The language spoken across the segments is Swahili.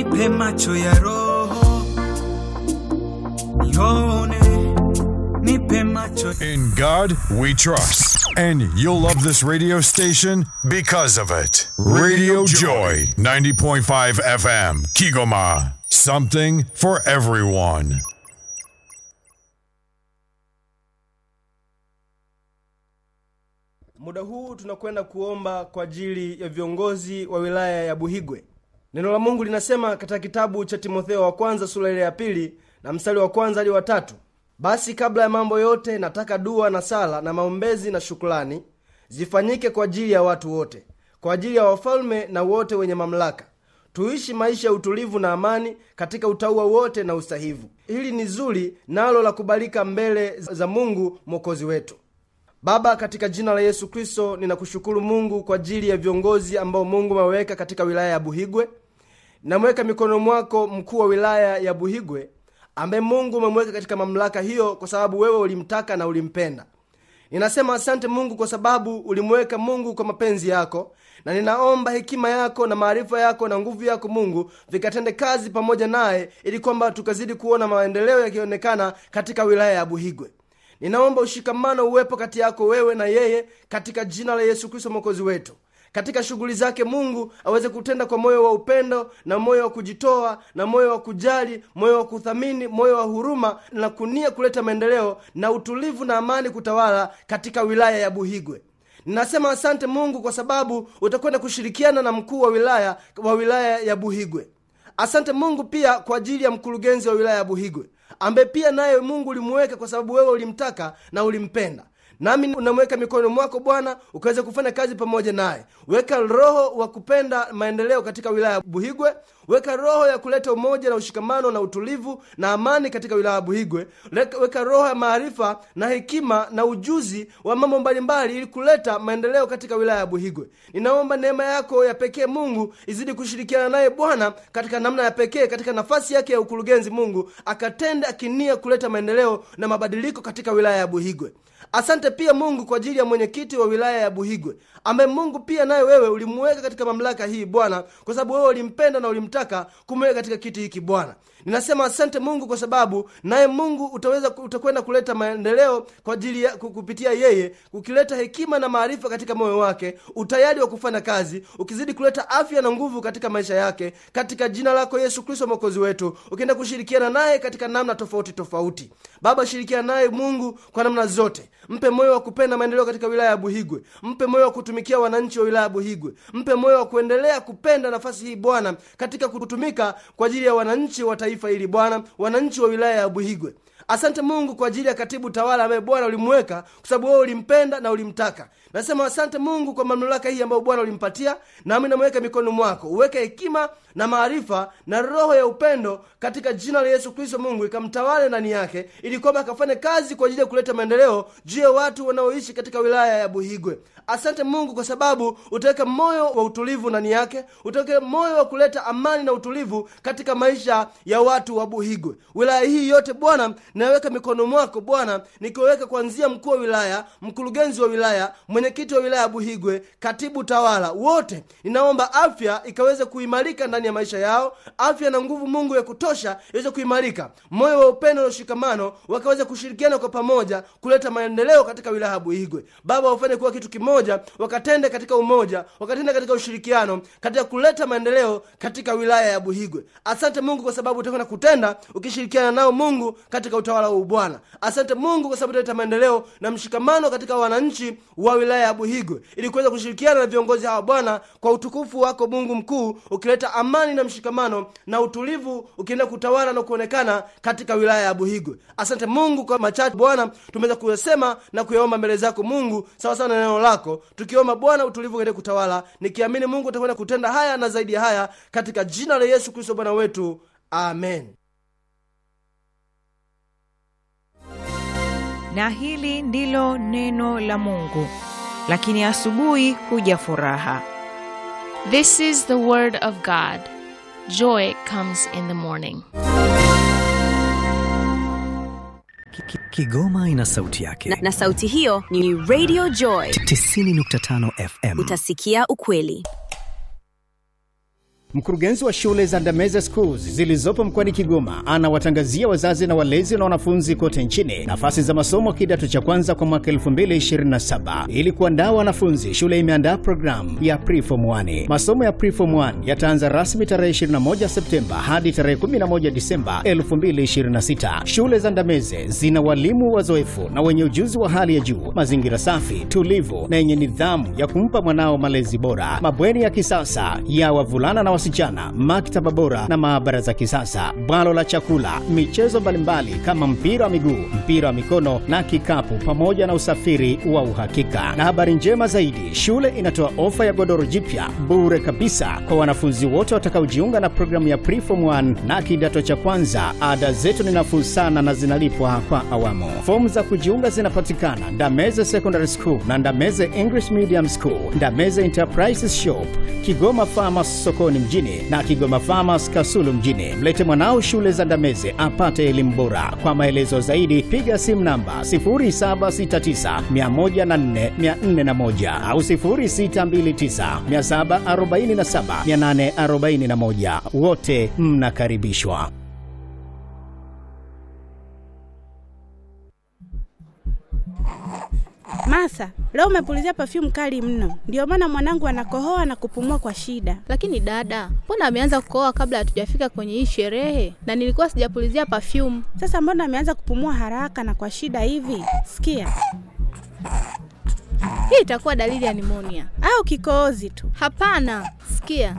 nipe macho ya roho nione, nipe macho In God we trust. And you'll love this radio station because of it. Radio Joy, 90.5 FM, Kigoma. Something for everyone. Muda huu tunakwenda kuomba kwa ajili ya viongozi wa wilaya ya Buhigwe. Neno la Mungu linasema katika kitabu cha Timotheo wa kwanza sura ile ya pili na mstari wa kwanza hadi wa tatu basi kabla ya mambo yote nataka dua na sala na maombezi na shukrani zifanyike kwa ajili ya watu wote, kwa ajili ya wafalme na wote wenye mamlaka, tuishi maisha ya utulivu na amani katika utauwa wote na usahivu. Hili ni zuri nalo la kubalika mbele za Mungu mwokozi wetu. Baba, katika jina la Yesu Kristo, ninakushukuru Mungu kwa ajili ya viongozi ambao Mungu ameweka katika wilaya ya Buhigwe. Namweka mikono mwako mkuu wa wilaya ya Buhigwe ambaye Mungu umemweka katika mamlaka hiyo kwa sababu wewe ulimtaka na ulimpenda. Ninasema asante Mungu kwa sababu ulimweka Mungu kwa mapenzi yako, na ninaomba hekima yako na maarifa yako na nguvu yako Mungu vikatende kazi pamoja naye, ili kwamba tukazidi kuona maendeleo yakionekana katika wilaya ya Buhigwe. Ninaomba ushikamano uwepo kati yako wewe na yeye katika jina la Yesu Kristo mwokozi wetu. Katika shughuli zake Mungu aweze kutenda kwa moyo wa upendo na moyo wa kujitoa na moyo wa kujali, moyo wa kuthamini, moyo wa huruma na kunia kuleta maendeleo na utulivu na amani kutawala katika wilaya ya Buhigwe. Ninasema asante Mungu kwa sababu utakwenda kushirikiana na mkuu wa wilaya wa wilaya ya Buhigwe. Asante Mungu pia kwa ajili ya mkurugenzi wa wilaya ya Buhigwe ambaye pia naye Mungu ulimuweka kwa sababu wewe ulimtaka na ulimpenda. Nami unamweka mikononi mwako Bwana, ukaweza kufanya kazi pamoja naye. Weka roho wa kupenda maendeleo katika wilaya ya Buhigwe. Weka roho ya kuleta umoja na ushikamano na utulivu na amani katika wilaya ya Buhigwe. Leka- Weka roho ya maarifa na hekima na ujuzi wa mambo mbalimbali ili kuleta maendeleo katika wilaya ya Buhigwe. Ninaomba neema yako ya pekee Mungu izidi kushirikiana naye Bwana katika namna ya pekee katika nafasi yake ya ukurugenzi. Mungu akatende akinia kuleta maendeleo na mabadiliko katika wilaya ya Buhigwe. Asante pia Mungu kwa ajili ya mwenyekiti wa wilaya ya Buhigwe ambaye Mungu pia naye wewe ulimuweka katika mamlaka hii Bwana, kwa sababu wewe ulimpenda na ulimtaka kumweka katika kiti hiki Bwana. Ninasema asante Mungu kwa sababu naye Mungu utaweza utakwenda kuleta maendeleo kwa ajili ya ku- kupitia yeye, ukileta hekima na maarifa katika moyo wake, utayari wa kufanya kazi, ukizidi kuleta afya na nguvu katika maisha yake, katika jina lako Yesu Kristo mwokozi wetu, ukienda kushirikiana naye katika namna tofauti tofauti. Baba, shirikiana naye Mungu kwa namna zote, mpe moyo wa kupenda maendeleo katika wilaya ya Buhigwe, mpe moyo wa kutumikia wananchi wa wilaya ya Buhigwe, mpe moyo wa kuendelea kupenda nafasi hii Bwana, katika kutumika kwa ajili ya wananchi wa taifa hili Bwana, wananchi wa wilaya ya Buhigwe. Asante Mungu kwa ajili ya katibu tawala ambaye Bwana ulimweka kwa sababu wewe ulimpenda na ulimtaka. Nasema asante Mungu kwa mamlaka hii ambayo Bwana ulimpatia, nami namweka mikononi mwako, uweke hekima na maarifa na roho ya upendo katika jina la Yesu Kristo. Mungu ikamtawale ndani yake, ili kwamba akafanye kazi kwa ajili ya kuleta maendeleo juu ya watu wanaoishi katika wilaya ya Buhigwe. Asante Mungu kwa sababu utaweka moyo wa utulivu ndani yake, utaweka moyo wa kuleta amani na utulivu katika maisha ya watu wa Buhigwe. Wilaya hii yote Bwana naweka mikono mwako Bwana, nikiweka kuanzia mkuu wa wilaya, mkurugenzi wa wilaya, mwenyekiti wa wilaya ya Buhigwe, katibu tawala, wote ninaomba afya ikaweze kuimarika ndani ya maisha yao, afya na nguvu Mungu ya kutosha iweze kuimarika, moyo wa upendo na ushikamano wakaweze kushirikiana kwa pamoja kuleta maendeleo katika wilaya ya Buhigwe. Baba, wafanye kuwa kitu kimoja, wakatende katika umoja, wakatende katika ushirikiano, katika kuleta maendeleo katika wilaya ya Buhigwe. Asante Mungu kwa sababu utakwenda kutenda ukishirikiana nao Mungu katika utawala huu Bwana. Asante Mungu kwa sababu utaleta maendeleo na mshikamano katika wananchi wa wilaya ya Buhigwe, ili kuweza kushirikiana na viongozi hawa Bwana, kwa utukufu wako Mungu mkuu, ukileta amani na mshikamano na utulivu, ukienda kutawala na kuonekana katika wilaya ya Buhigwe. Asante Mungu kwa machache Bwana tumeweza kuyasema na kuyaomba mbele zako Mungu, sawa sawa na neno lako, tukiomba Bwana utulivu uende kutawala, nikiamini Mungu utakwenda kutenda haya na zaidi ya haya, katika jina la Yesu Kristo Bwana wetu, amen. na hili ndilo neno la Mungu. Lakini asubuhi huja furaha. This is the word of God. Joy comes in the morning. Ki- ki- Kigoma ina sauti yake. na, na sauti hiyo ni Radio Joy. 90.5 FM. Utasikia ukweli. Mkurugenzi wa shule za Ndameze Schools zilizopo mkoani Kigoma anawatangazia wazazi na walezi na wanafunzi kote nchini nafasi za masomo kidato cha kwanza kwa mwaka 2027. Ili kuandaa wanafunzi, shule imeandaa programu ya Preform 1. Masomo ya Preform 1 yataanza rasmi tarehe 21 Septemba hadi tarehe 11 Disemba 2026. Shule za Ndameze zina walimu wazoefu na wenye ujuzi wa hali ya juu, mazingira safi, tulivu na yenye nidhamu ya kumpa mwanao malezi bora, mabweni ya kisasa ya wavulana na wasichana, maktaba bora na maabara za kisasa, bwalo la chakula, michezo mbalimbali kama mpira wa miguu, mpira wa mikono na kikapu, pamoja na usafiri wa uhakika. Na habari njema zaidi, shule inatoa ofa ya godoro jipya bure kabisa kwa wanafunzi wote watakaojiunga na programu ya Preform 1 na kidato cha kwanza. Ada zetu ni nafuu sana na zinalipwa kwa awamu. Fomu za kujiunga zinapatikana Ndameze Secondary School na Ndameze English Medium School, Ndameze Enterprises Shop, Kigoma Farmers sokoni mjini na Kigoma Farmers Kasulu mjini. Mlete mwanao shule za Ndameze apate elimu bora. Kwa maelezo zaidi piga simu namba 0769104401 au 0629747841. Wote mnakaribishwa. Martha, leo umepulizia perfume kali mno, ndio maana mwanangu anakohoa na kupumua kwa shida. Lakini dada, mbona ameanza kukohoa kabla hatujafika kwenye hii sherehe? Na nilikuwa sijapulizia perfume. Sasa mbona ameanza kupumua haraka na kwa shida hivi? Sikia, Hii itakuwa dalili ya nimonia. au kikohozi tu. Hapana, sikia,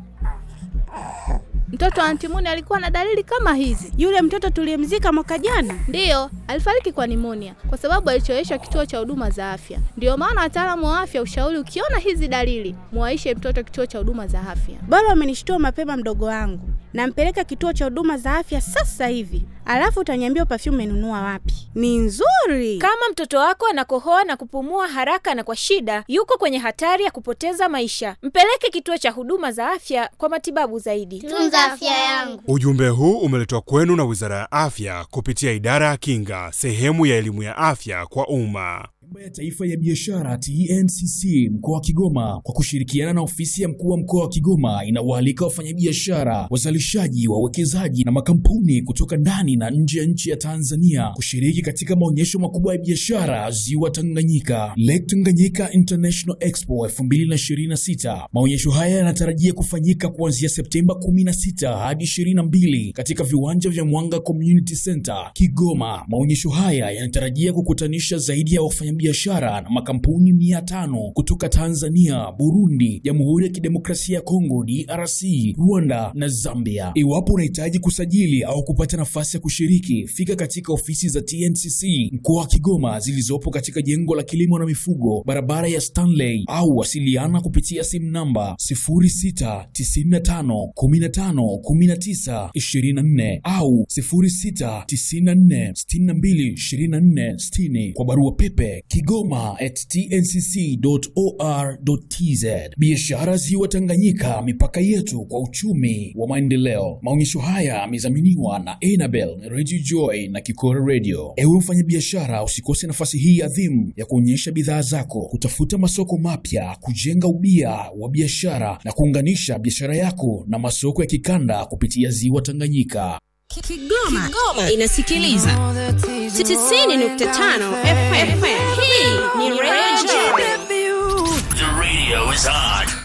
mtoto wa antimoni alikuwa na dalili kama hizi. Yule mtoto tuliyemzika mwaka jana, Ndiyo, alifariki kwa nimonia kwa sababu alichoweshwa kituo cha huduma za afya. Ndiyo maana wataalamu wa afya ushauri, ukiona hizi dalili, muwaishe mtoto kituo cha huduma za afya. bora umenishtua mapema mdogo wangu. Nampeleka kituo cha huduma za afya sasa hivi, alafu utaniambia perfume umenunua wapi. Ni nzuri. Kama mtoto wako anakohoa na kupumua haraka na kwa shida, yuko kwenye hatari ya kupoteza maisha. Mpeleke kituo cha huduma za afya kwa matibabu zaidi. Tunza afya yangu. Ujumbe huu umeletwa kwenu na Wizara ya Afya kupitia Idara ya Kinga, sehemu ya elimu ya afya kwa umma. Bima ya Taifa ya Biashara TNCC mkoa wa Kigoma kwa kushirikiana na ofisi ya mkuu wa mkoa wa Kigoma inawaalika wafanyabiashara, wazalishaji, wawekezaji na makampuni kutoka ndani na nje ya nchi ya Tanzania kushiriki katika maonyesho makubwa ya biashara Ziwa Tanganyika, Lake Tanganyika International Expo 2026. Maonyesho haya yanatarajia kufanyika kuanzia Septemba 16 hadi 22 katika viwanja vya Mwanga Community Center Kigoma. Maonyesho haya yanatarajia kukutanisha zaidi ya wafanyabiashara na makampuni mia tano kutoka Tanzania, Burundi, Jamhuri ya Kidemokrasia ya Kongo DRC, Rwanda na Zambia. Iwapo unahitaji kusajili au kupata nafasi ya kushiriki, fika katika ofisi za TNCC mkoa wa Kigoma zilizopo katika jengo la kilimo na mifugo, barabara ya Stanley, au wasiliana kupitia simu namba 0695151924 au 0694622460 kwa barua pepe kigoma at tncc.or.tz. Biashara Ziwa Tanganyika, mipaka yetu kwa uchumi wa maendeleo. Maonyesho haya yamedhaminiwa na Enabel Radio Joy na Kikora Radio. Ewe mfanyabiashara, usikose nafasi hii adhimu ya kuonyesha bidhaa zako, kutafuta masoko mapya, kujenga ubia wa biashara na kuunganisha biashara yako na masoko ya kikanda kupitia Ziwa Tanganyika. Kigoma, Kigoma inasikiliza 90.5 FM. Hii ni Radio The radio is on.